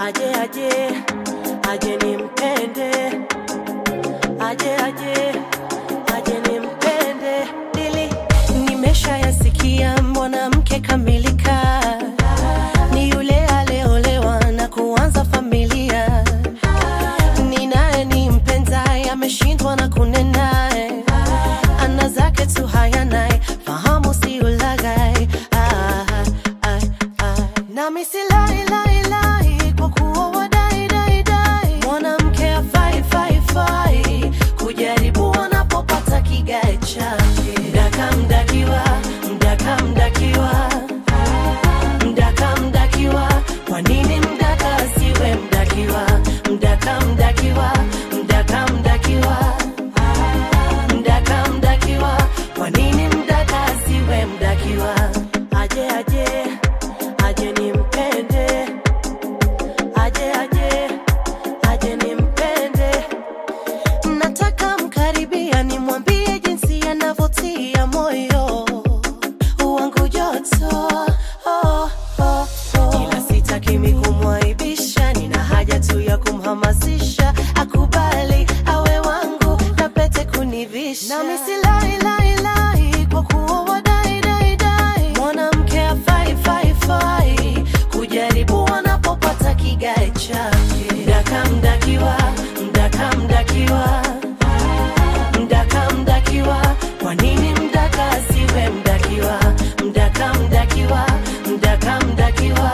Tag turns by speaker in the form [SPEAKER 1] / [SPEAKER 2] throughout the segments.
[SPEAKER 1] aje aje aje nimpende aje aje aje nimpende dili nimeshayasikia mwanamke kamilika ni yule aleolewa na kuanza familia ni naye ni mpenzaye ameshindwa na kunenaye ana zake tu hayanaye fahamu si ulaghai ah, ah, ah. nami silailailai kwa kuwa wadai dai dai mwanamke afai fai fai kujaribu wanapopata kigae chake mdaka mdakiwa mdaka mdakiwa mdaka mdakiwa kwa nini mdaka asiwe mdakiwa mdaka mdakiwa mdaka mdakiwa mdaka mdakiwa kwa nini mdaka asiwe mdakiwa aje aje aje nimpende aje aje aje nimpende nataka mkaribia nimwambie jinsi yanavyotia moyo wangu joto oh, oh, oh. ila sitaki mi kumwaibisha nina haja tu ya kumhamasisha akubali awe wangu na pete kunivisha nami silailailai kwa kuwa wadai dai dai mwanamke afai fai fai kujaribu wanapopata kigae chake mdaka mdakiwa mdaka mdakiwa mdaka mdakiwa kwa nini mdaka asiwe mdakiwa mdaka mdakiwa mdaka mdakiwa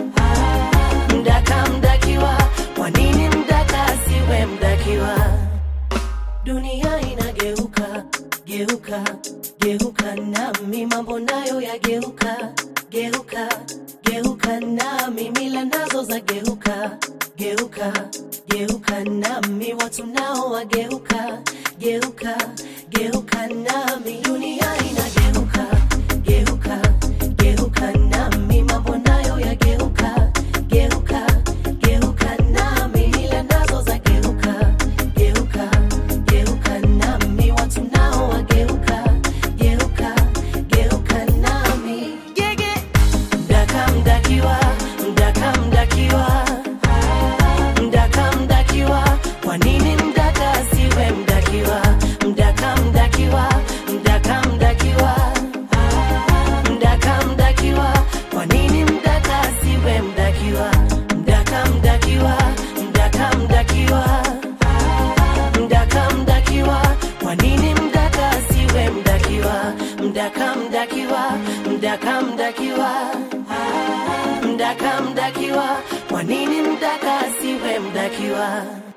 [SPEAKER 1] mdaka mdakiwa kwa nini mdaka asiwe mdakiwa dunia inageuka geuka geuka nami mambo nayo yageuka geuka geuka nami mila nazo za geuka geuka geuka nami watu nao wageuka geuka geuka nami dunia inageuka geuka geuka nami mambo nayo yageuka geuka geuka nami mila nazo za geuka geuka geuka nami watu nao wageuka geuka geuka nami gege mdaka mdakiwa mdaka mdakiwa mdaka mdakiwa kwa nini mdaka asiwe mdakiwa mdaka mdakiwa mdaka mdakiwa mdaka mdakiwa kwa nini mdaka asiwe mdakiwa mdaka mdakiwa mdaka mdakiwa mdaka mdakiwa kwa nini mdaka asiwe mdakiwa mdaka mdakiwa mdaka mdakiwa mdaka mdakiwa kwa nini mdaka asiwe mdakiwa